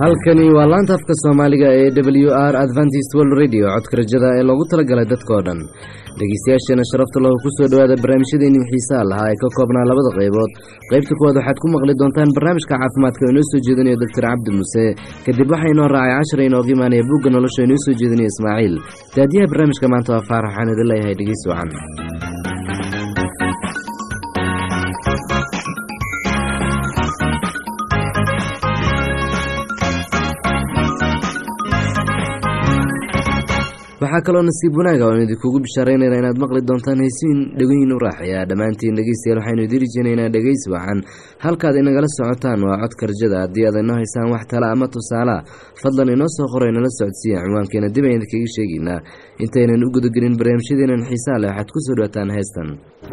halkani waa laanta afka soomaaliga ee w r adventist world radio codka rajada ee loogu talagalay dadkao dhan dhegeystayaasheena sharafta lahu kusoo dhowaada barnaamijyadeennii xiisaha lahaa ee ka koobnaa labada qaybood qaybta kuwaad waxaad ku maqli doontaan barnaamijka caafimaadka oo inoo soo jeedinayo doctor cabdi muuse kadib waxaa inoo raacay cashar inooga imaanaya bugga nolosha inoo soo jeedinaya ismaaciil daadiyaha barnaamijka maanta waa faarax waxaan idin leeyahay dhegeys wacan waxaa kaloo nasiib wanaaga oan idinkugu bishaaraynayna inaad maqli doontaan haysiin dhegoyin u raaxaya dhammaantiin dhegeystayaal waxaynu idin rajeynaynaa dhegeys wacan halkaad inagala socotaan waa codka rajada haddii aad inoo haysaan wax tala ama tusaalaha fadlan inoo soo qoray nala socodsiiya ciwaankeena dib ayaan idinkaga sheegaynaa intaynan u gudagelin barnaamijyadeenan xiisaha leh waxaad kusoo dhawaataan heestan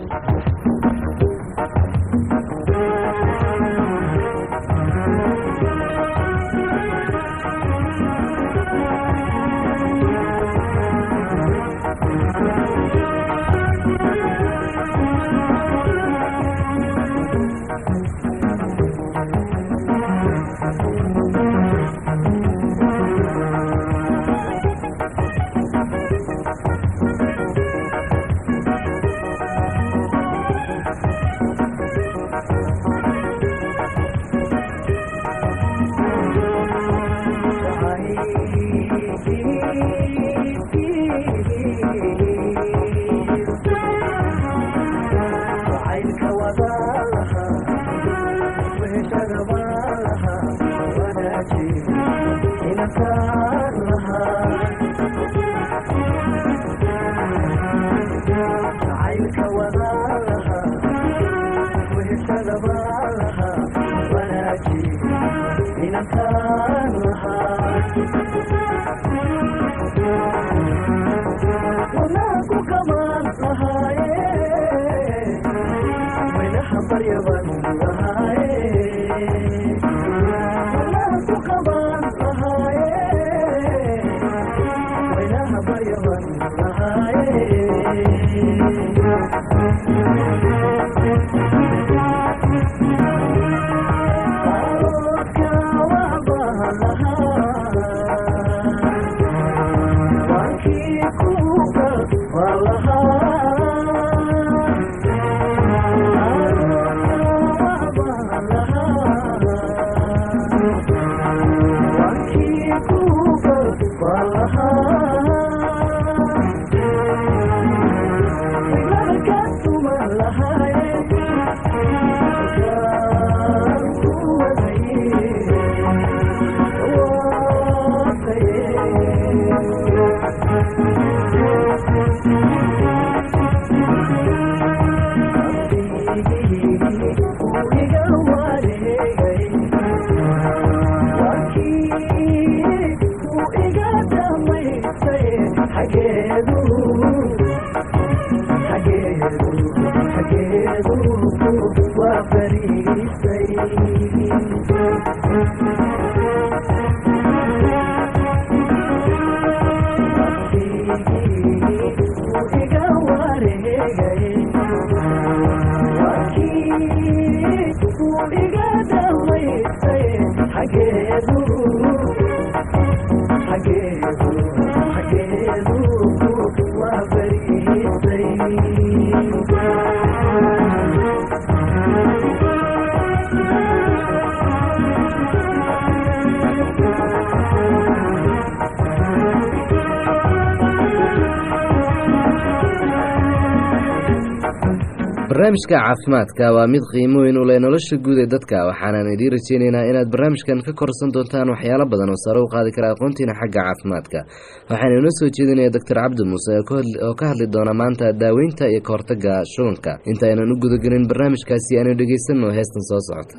barnaamijka caafimaadka waa mid qiimo weyn u leh nolosha guud ee dadka waxaanan idiin rajeynaynaa inaad barnaamijkan ka korsan doontaan waxyaalo badan oo sare u qaadi kara aqoontiina xagga caafimaadka waxaana inoo soo jeedinaya doctor cabdi muuse oo ka hadli doona maanta daaweynta iyo ka hortagga shubanka inta aynan u gudagelin barnaamijkaasi aanu dhegeysanno heestan soo socota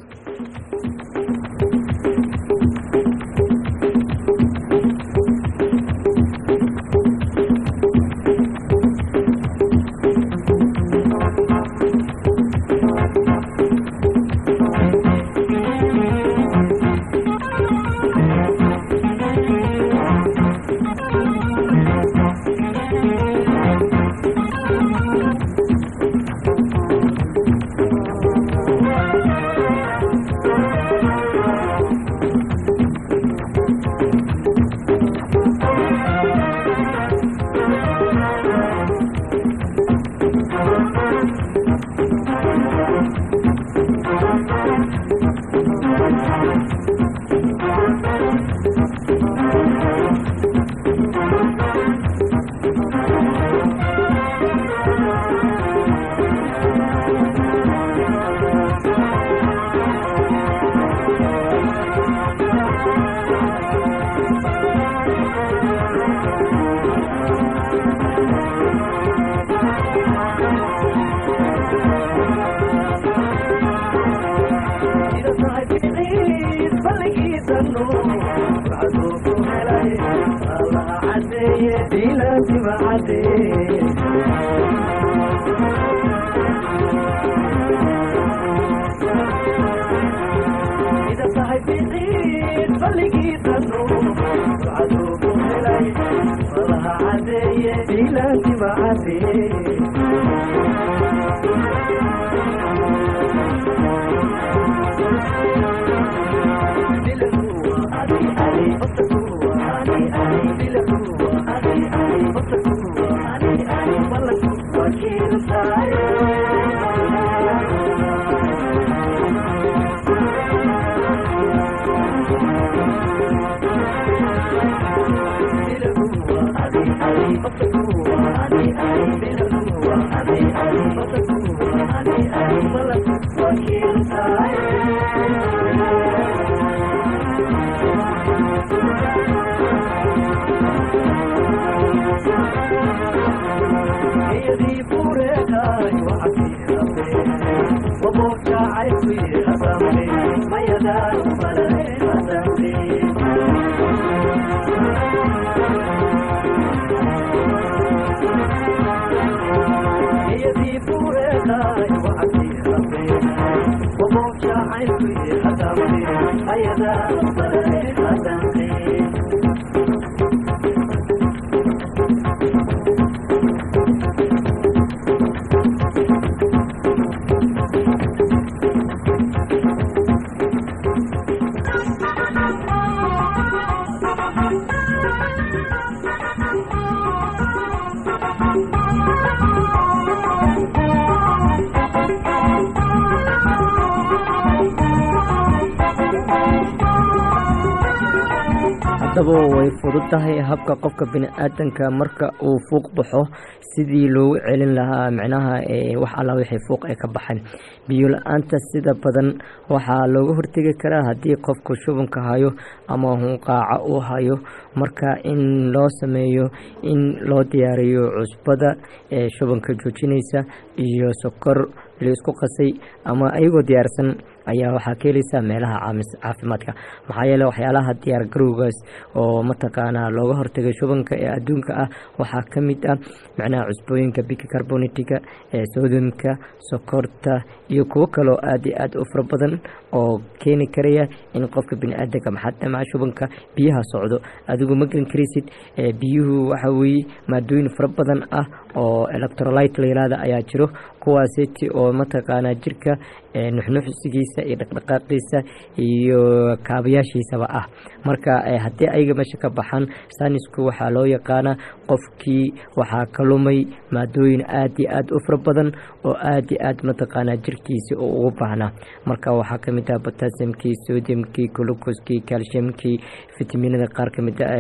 haddaba way fudud tahay habka qofka bini-aadanka marka uu fuuq baxo sidii loogu celin lahaa micnaha wax alla wixii fuuq ay ka baxeen biyo la-aanta sida badan waxaa looga hortegi karaa haddii qofku shubanka hayo ama hunqaaca uu hayo marka in loo sameeyo in loo diyaariyo cusbada ee shubanka joojinaysa iyo sokor laisku qasay ama ayagoo diyaarsan ayaa waxaa ka heleysaa meelaha caafimaadka maxaa yeele waxyaalaha diyaar garowgaas oo mataqaanaa looga hortagay shubanka ee adduunka ah waxaa ka mid ah macnaha cusbooyinka bicarbonitiga ee sodomka sokorta iyo kuwo kaloo aada iyo aada u fara badan oo keeni karaya in qofka bini-aadanka maxaadamaca shubanka biyaha socdo adigu ma gelin karaysid biyuhu waxa weeye maadooyin fara badan ah oo electrolite la yihahda ayaa jiro kuwaaseti oo mataqaanaa jirka nuxnuxsigiisa iyo dhaqdhaqaaqiisa iyo kaabayaashiisaba ah marka haddii ayaga meesha ka baxaan sanisku waxaa loo yaqaanaa qofkii waxaa ka lumay maadooyin aada iyo aada u fara badan oo aada iyo aad mataqaanaa jirkiisi uu ugu baahnaa marka waxaa kamid ah botasimkii sodiumkii glucoskii calciumkii fitaminada qaar kamid a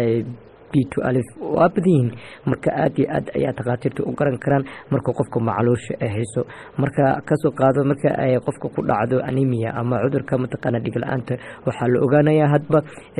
b to alif waa badan yihiin marka aada iyo aad ayaa takhaatiirta u garan karaan marka qofka macluusha ay hayso marka kasoo qaado marka ay qofka ku dhacdo anemia ama cudurka mataqaana dhig la-aanta waxaa la ogaanayaa hadba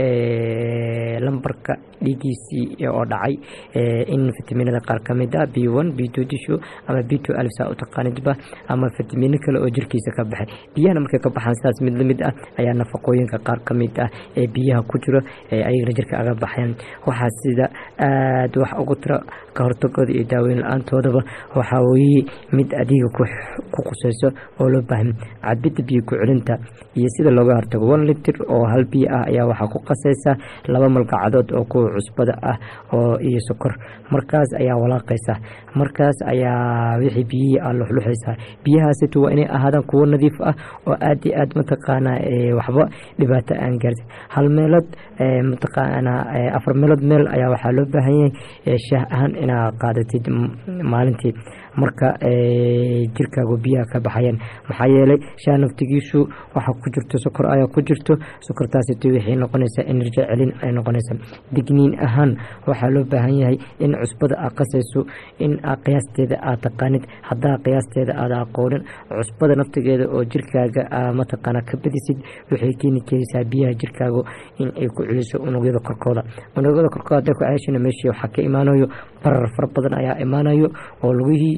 lambarka dhiigiisii oo dhacay in fitaminada qaar kamid ah b one b two disho ama b two alif saa u taqaanidba ama fitamino kale oo jirkiisa ka baxay biyahana markay ka baxaan sidaas mid lamid ah ayaa nafaqooyinka qaar kamid ah ee biyaha ku jiro ayagana jirka aga baxeen waxaa sida aada wax ugu tiro ka hortagooda iyo daaweyn la-aantoodaba waxaa weye mid adiga ku quseyso oo loo baahan cabidda biyo ku celinta iyo sida looga hortago one litir oo hal biyo ah ayaa waxaa ku qasaysa laba malgacadood oo kuwa cusbada ah oo iyo sokor markaas ayaa walaaqaysa markaas ayaa wixii biyihii ah luxluxaysa biyahaasitu waa inay ahaadaan kuwo nadiif ah oo aada iyo aad mataqaanaa waxba dhibaato aan gaarsin hal meelood mataqaanaa afar meelood meel ayaa waxaa loo baahan yahay shaah ahaan inaad qaadatid maalintii marka jirkaagu biyaha ka baxayaan maxaa yeelay shaah naftigiisu waxaa ku jirto sokor ayaa ku jirto sokortaasito waxay noqonaysaa enerji celin ay noqonaysaa digniin ahaan waxaa loo baahan yahay in cusbada aad qasayso in qiyaasteeda aad taqaanid haddaa qiyaasteeda aada aqoonin cusbada naftigeeda oo jirkaaga mataqaana ka badisid waxay keeni karaysaa biyaha jirkaagu in ay ku celiso unugyada korkooda unugyada korkooda haday ku ceeshana meeshii waxaa ka imaanayo barar fara badan ayaa imaanayo oo lugihii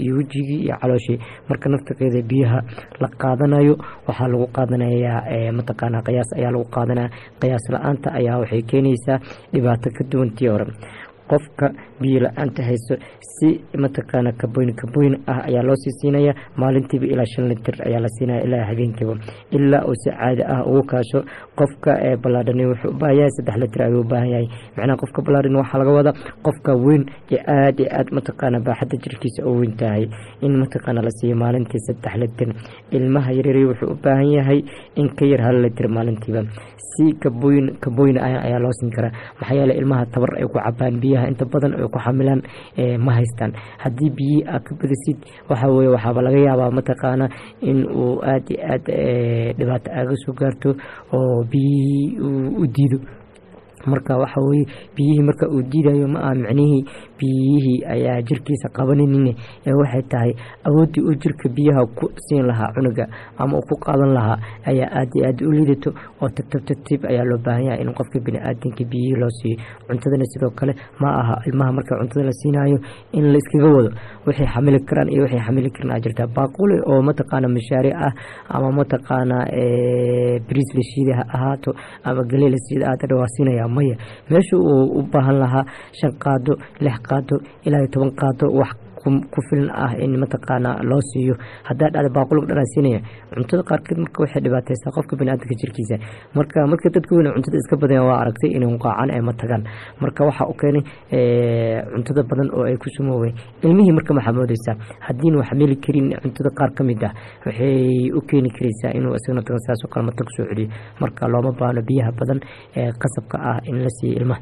iyo wejigii iyo calooshii marka naftigeeda biyaha la qaadanayo waxaa lagu qaadanayaa mataqaana qiyaas ayaa lagu qaadanaya qiyaas la-aanta ayaa waxay keenaysaa dhibaato ka duwantii hore qofka biyo la-aanta hayso si mataqaana kaboyn kaboyn ah ayaa loo sii siinaya maalintiiba ilaa shan litir ayaa la siinaya ilaa habeenkiiba ilaa uu si caadi ah ugu kaasho qofka balaadhani wuxuu u baahan yahay saddex litir ayuu u baahan yahay macnaha qofka balaadhan waxaa laga wadaa qofka weyn ee aada iyo aada mataqaana baaxadda jirkiisa oo weyn tahay in mataqaana la siiyo maalintii saddex litir ilmaha yaryari wuxuu u baahan yahay in ka yar hal litir maalintiiba si kaboyn kaboyn ayaa loo siin karaa maxaa yeele ilmaha tabar ay ku cabaan biyaha inta badan ay ku xamilaan ma haystaan haddii biyihii aad ka badisid waxa weye waxaaba laga yaabaa mataqaana in uu aada iyo aad dhibaato aaga soo gaarto oo biyihii u diido marka waxa weye biyihii marka uu diidayo ma aha micnihii biyihii ayaa jirkiisa qabaninin ee waxay tahay awooddii uu jirka biyaha ku siin lahaa cunuga ama uu ku qaadan lahaa ayaa aada iyo aada u liidato oo tartib tartiib ayaa loo baahan yahay in qofka bini-aadanka biyihii loo siiyo cuntadana sidoo kale ma aha ilmaha marka cuntada la siinayo in la iskaga wado waxay xamili karaan iyo waxay xamili karan aa jirtaa baaquli oo mataqaana mashaariic ah ama mataqaana bariis la shiida ha ahaato ama galey la shiida aada waa siinaya maya meesha uu u baahan lahaa shan qaado lix qaado ilaa iyo toban qaado wax ku filan ah in mataqaana loo siiyo hadaa dhacda baaqulga dhanaa siinaya cuntada qaarkeed marka waxay dhibaateysaa qofka baniaadamka jirkiisa marka marka dadka weyn cuntada iska badanya waa aragtay inay qaacan ee ma tagaan marka waxaa u keenay cuntada badan oo ay ku sumoobeen ilmihii marka maxaa moodeysaa haddiin wax meli karin cuntada qaar ka mid ah waxay u keeni karaysaa inuu isagana tago saasoo kale mata kusoo celiyo marka looma baahno biyaha badan ee qasabka ah in la siiyo ilmaha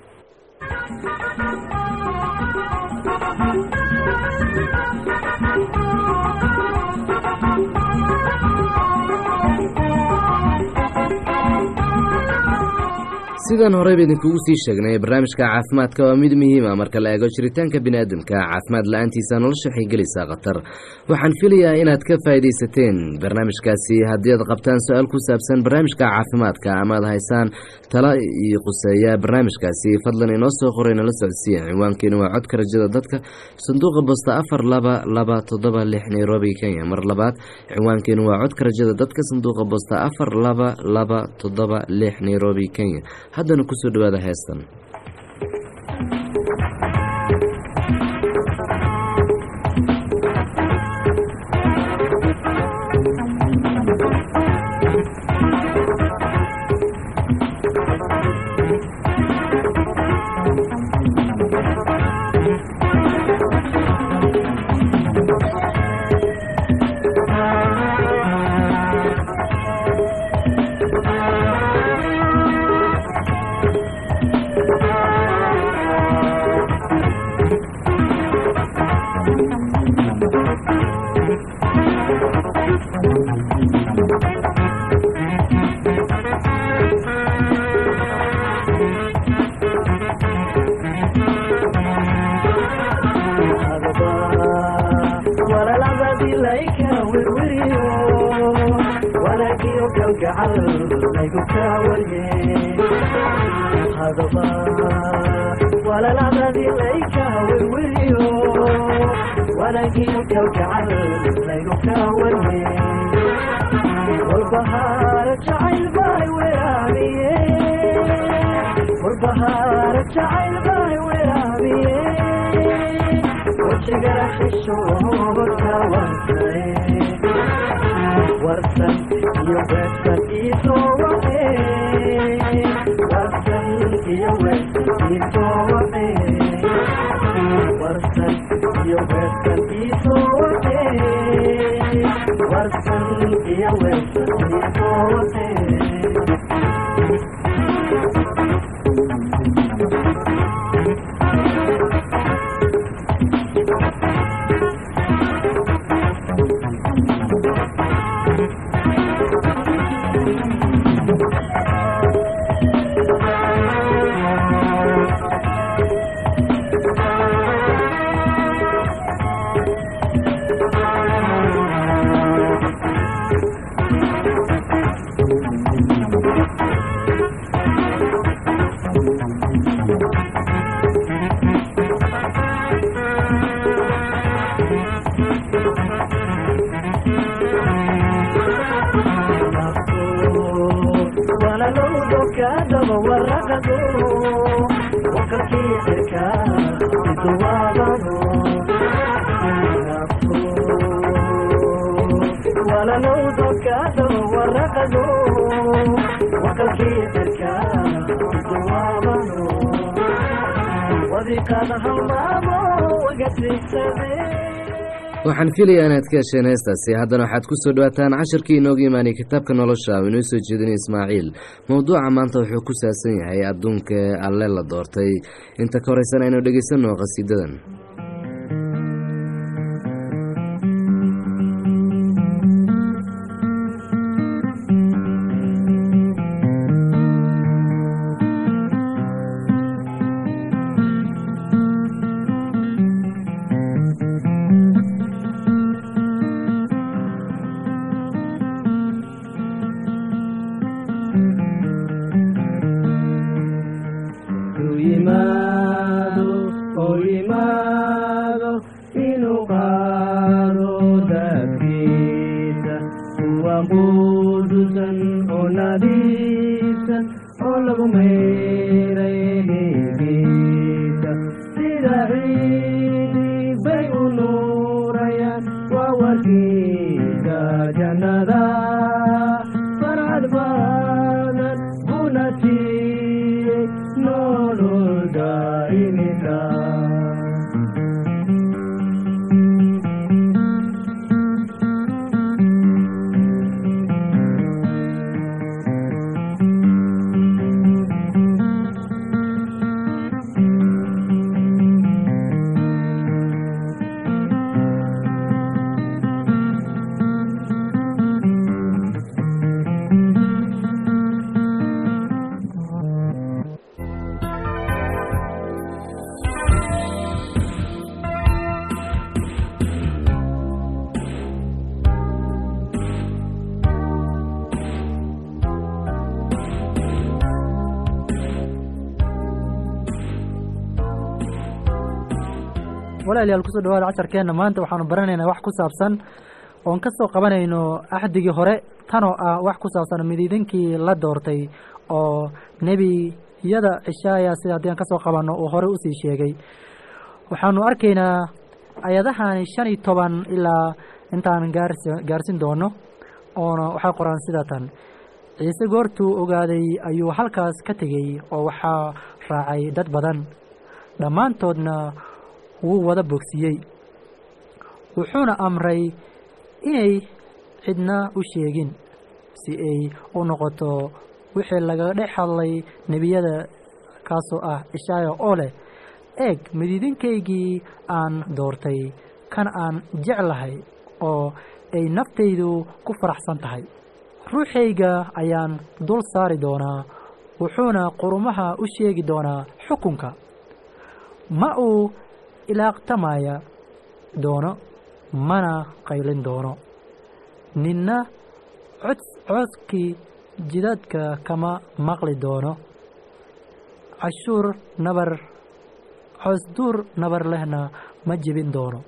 sidaan horeyba idinkugu sii sheegnay barnaamijka caafimaadka waa mid muhiima marka la eego jiritaanka biniaadamka caafimaad la-aantiisa nolosha waxay gelaysaa khatar waxaan filayaa inaad ka faa'iidaysateen barnaamijkaasi haddii aad qabtaan su-aal ku saabsan barnaamijka caafimaadka ama ad haysaan tala iyo quseeya barnaamijkaasi fadlan inoo soo qoray nala socodsiiya ciwaankeenu waa codka rajada dadka sanduuqa bosta afar laba laba toddoba lix nairobi kenya mar labaad ciwaankeenu waa codka rajada dadka sanduuqa bosta afar laba laba toddoba lix nairobi kenya haddana kusoo dhawaada heestan waxaan filayaa inaad ka hesheen heestaasi haddana waxaad ku soo dhawaataan casharkii inooga imaanay kitaabka nolosha oo inoo soo jeedinay ismaaciil mowduuca maanta wuxuu ku saabsan yahay adduunka alle la doortay inta ka horeysan aynu dhegeysanno qhasiidadan walaalayaal kusoo dhawaada casharkeenna maanta waxaanu baranaynaa wax ku saabsan oon ka soo qabanayno axdigii hore tanoo ah wax ku saabsan midiidinkii la doortay oo nebiyada cishaaya sida haddii aan ka soo qabanno uu horey usii sheegay waxaanu arkaynaa ayadahani shan iyo toban ilaa intaan gaars gaarsin doono oona waxay qoraan sida tan ciise goortuu ogaaday ayuu halkaas ka tegey oo waxaa raacay dad badan dhammaantoodna wuu wada bogsiyey wuxuuna amray inay cidna u sheegin si ay u noqoto wixii laga dhex hadlay nebiyada kaasoo ah ishaaya oo leh eeg midiidinkaygii aan doortay kan aan jeclahay oo ay naftaydu ku faraxsan tahay ruuxayga ayaan dul saari doonaa wuxuuna qurumaha u sheegi doonaa xukunka ma uu ilaaqtamaya doono mana qaylin doono ninna cod codkii jidadka kama maqli doono cashuur nabar coosduur nabar lehna ma jebin doono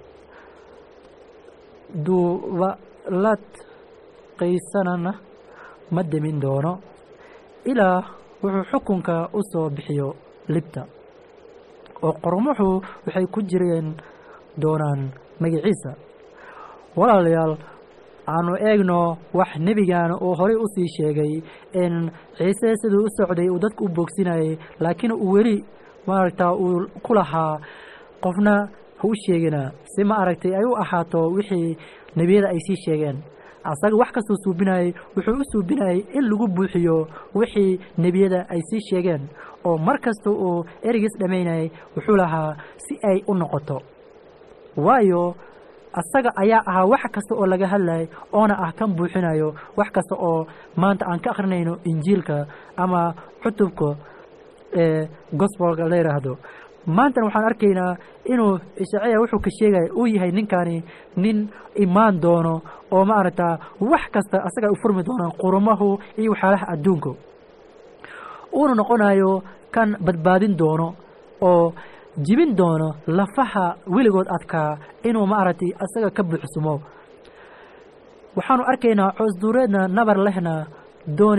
duubalad qaysanana ma demin doono ilaa wuxuu xukunka u soo bixiyo libta oo qormuxu waxay ku jireen doonaan magiciisa walaalayaal aanu eegno wax nebigan uu horey usii sheegay in ciise siduu u socday uu dadku u boogsinayay laakiin uu weli maaragtaa uu ku lahaa qofna ha u sheegina si ma aragtay ay u ahaato wixii nebiyada ay sii sheegeen asaga wax kastuu suubinayay wuxuu u suubinayay in lagu buuxiyo wixii nebiyada ay sii sheegeen oo mar kasta uu ereygiis dhammaynayay wuxuu lahaa si ay u noqoto waayo asaga ayaa ahaa wax kasta oo laga hadlayay oona ah kan buuxinayo wax kasta oo maanta aan ka akrinayno injiilka ama cutubka ee gospelka la yidhaahdo maantana waxaan arkaynaa inuu ishaaciya wuxuu ka sheegaya uu yahay ninkani nin imaan doono oo maaragtaa wax kasta asaga ay u furmi doonaan qurumahu iyo waxyaalaha adduunka uuna noqonayo kan badbaadin doono oo jibin doono lafaha weligood adkaa inuu maaragtay asaga ka buuxsumo waxaanu arkaynaa coosduureedna nabar lehna dooni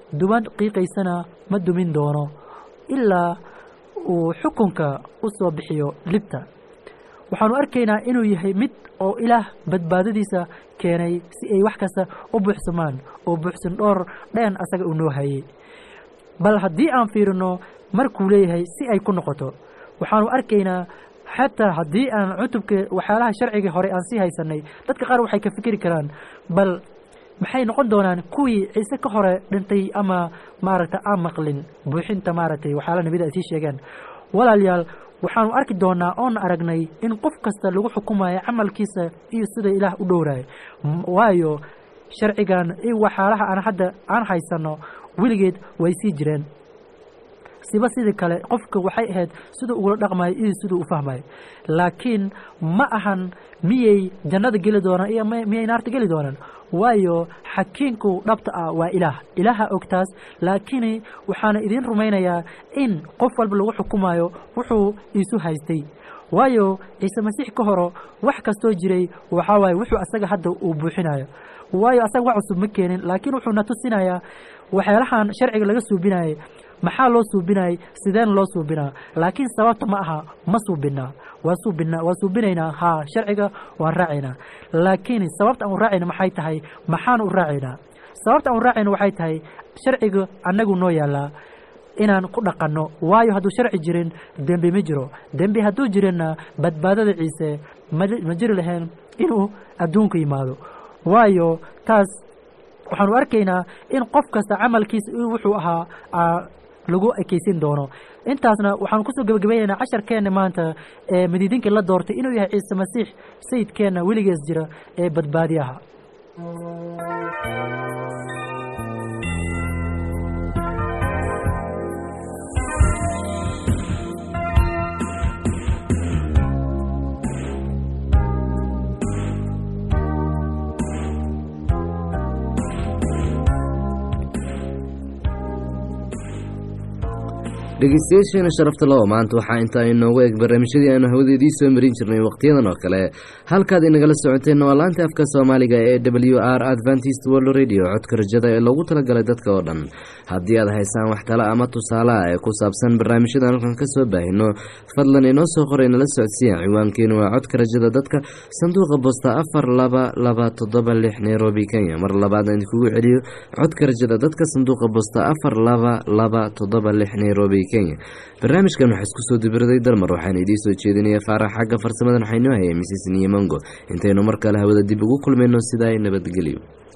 duban qiiqaysana ma dumin doono ilaa uu xukunka u soo bixiyo libta waxaanu arkaynaa inuu yahay mid oo ilaah badbaadadiisa keenay si ay wax kasta u buuxsamaan oo buuxsan dhowr dheen asaga uu noo hayey bal haddii aan fiirino markuu leeyahay si ay ku noqoto waxaanu arkaynaa xataa haddii aan cutubka waxyaalaha sharciga hore aan sii haysanay dadka qaar waxay ka fikiri karaan bal maxay noqon doonaan kuwii ciise ka hore dhintay ama maaragta aan maqlin buuxinta maaragtay waxyaalaha nebida ay sii sheegeen walaalayaal waxaanu arki doonaa oon aragnay in qof kasta lagu xukumayo camalkiisa iyo sida ilaah u dhowrayo waayo sharcigan iyo waxyaalaha aan hadda aan haysano weligeed way sii jireen siba sidii kale qofka waxay ahayd siduu ugula dhaqmayo iyo siduu u fahmayo laakiin ma ahan miyay jannada geli doonaan iyo miyay naarta geli doonaan waayo xakiinku dhabta ah waa ilaah ilaaha ogtaas laakiin waxaana idiin rumaynayaa in qof walba lagu xukumayo wuxuu iisu haystay waayo ciise masiix ka horo wax kastoo jiray waxaa waaye wuxuu asaga hadda uu buuxinayo waayo asaga wax cusub ma keenin laakiin wuxuu na tusinayaa waxyaalahan sharciga laga suubinayay maxaa loo suubinayay sideen loo suubinaa laakiin sababta ma aha ma suubinaa waa suubinaa waa suubinaynaa haa sharciga waan raacaynaa laakiin sababta aan u raacayna maxay tahay maxaan u raacaynaa sababta aan u raacayna waxay tahay sharciga annagu noo yaallaa inaan ku dhaqanno waayo hadduu sharci jirin dembi ma jiro dembi hadduu jirinna badbaadada ciise ma jiri lahayn inuu adduunka yimaado waayo taas waxaanu arkaynaa in qof kasta camalkiisa wuxuu ahaa lagu ekeysin doono intaasna waxaanu kusoo gebagabaynaynaa casharkeenna maanta ee madiidinkii la doortay inuu yahay ciise masiix sayidkeenna weligees jira ee badbaadiyaha dhegeystayaasheena sharafta labo maanta waxaa intaa inoogu eeg barnaamijyadii aanu hawadeedii soo marin jirnay wakhtiyadan oo kale halkaad inagala socoteen waa laanta afka soomaaliga ee w r adventist world radio codka rajada ee loogu talagalay dadka oo dhan haddii aad haysaan wax tale ama tusaale ah ee ku saabsan barnaamijyadan halkan ka soo baahino fadlan inoo soo qoray nala socodsiya ciwaankeenu waa codka rajada dadka sanduuqa bosta afar laba laba toddoba lix nairobi kenya mar labaad aan idinkugu celiyo codka rajada dadka sanduuqa bosta afar laba laba toddoba lix nairobi kenya barnaamijkan waxaa isku soo dibiraday dalmar waxaana idiin soo jeedinaya faarax xagga farsamadan waxaynoo hayay misis niyo mongo intaynu mar kale hawada dib ugu kulmayno sidaa nabadgelyo